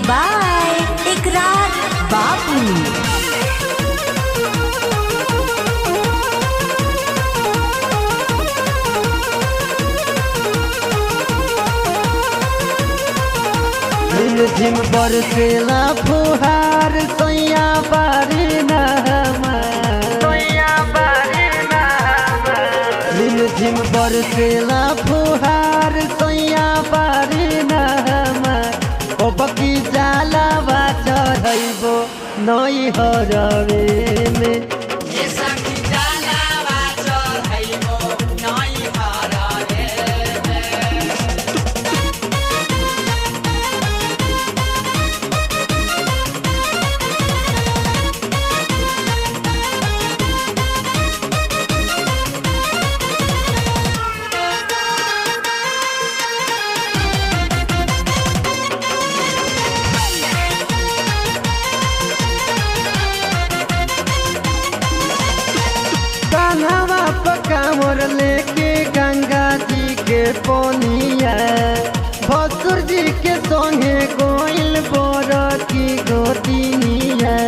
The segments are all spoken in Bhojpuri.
बाय इकरार बाबू झिम झिम बरसेला फुहार सैया बारी झिम झिम बरसेला फुहार सैया बारी ओ बकी जाला बा चढ़ैबो नई हरवे में कान्हावा पकावर लेके गंगा जी के पोनिया भसुर जी के संगे गोइल बोर की गोतिनिया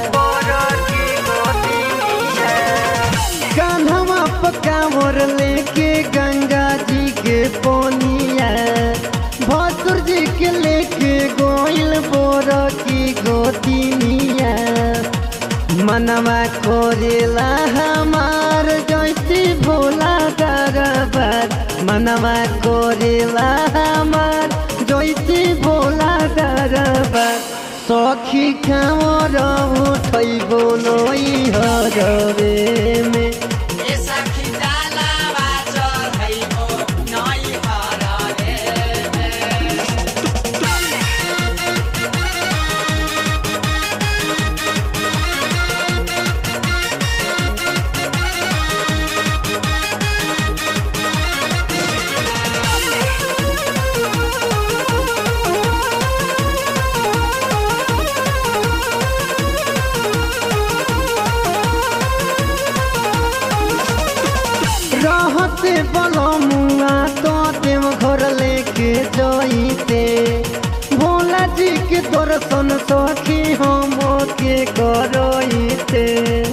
कान्हावा पकावर लेके गंगा जी के पोनिया भसुर जी के लेके गोइल बोर की गोतिनिया मनवा कोरेला हमार जैसी भोला दरबार मनवा कोरेला हमार जैसी भोला दरबार सखी खावर उठैबो नई हरवे में रहते बलमुआ तो देव घर लेके जइते भोला जी के दर्शन सखी हम के करइते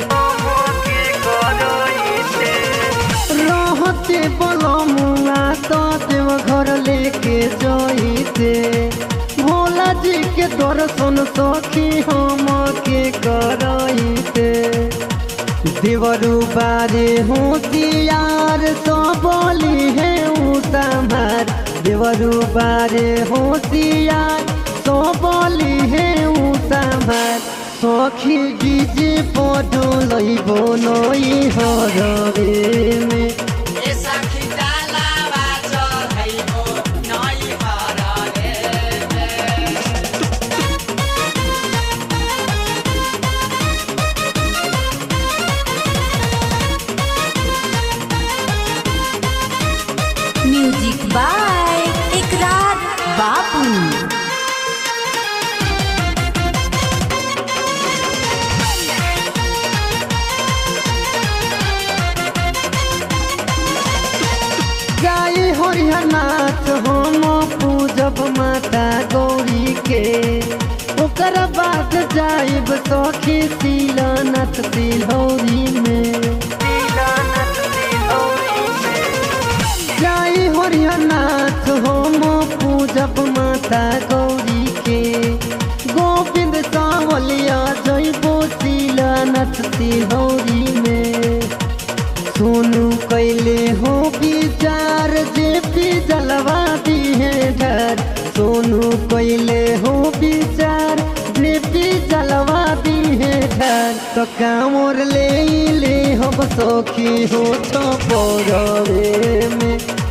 रहते बलमुआ तो देव घर लेके जइते भोला जी के दर्शन सखी हम के करइते देवरु बारे होशियार तो बोली है उतमार देवरु बारे होशियार तो बोली है उतमार सखी डीजे पडो लइबो नई हरवे में म्यूजिक बाय इकरार बाबू गाई हरिहर नाथ हम पूजब माता गौरी के ओकर बाद जाइब सखी तिलनत तिलौरी में जाई हरिहर नाथ हम पूजब माता गौरी के गोविंद सावलिया जइबो तिलनत तिलौरी में सोनू कैले हो विचार जे पी जलवा दिहे घर सोनू कैले हो विचार जे पी जलवा दिहे घर तो कामर ले ले हो सखी हो तो में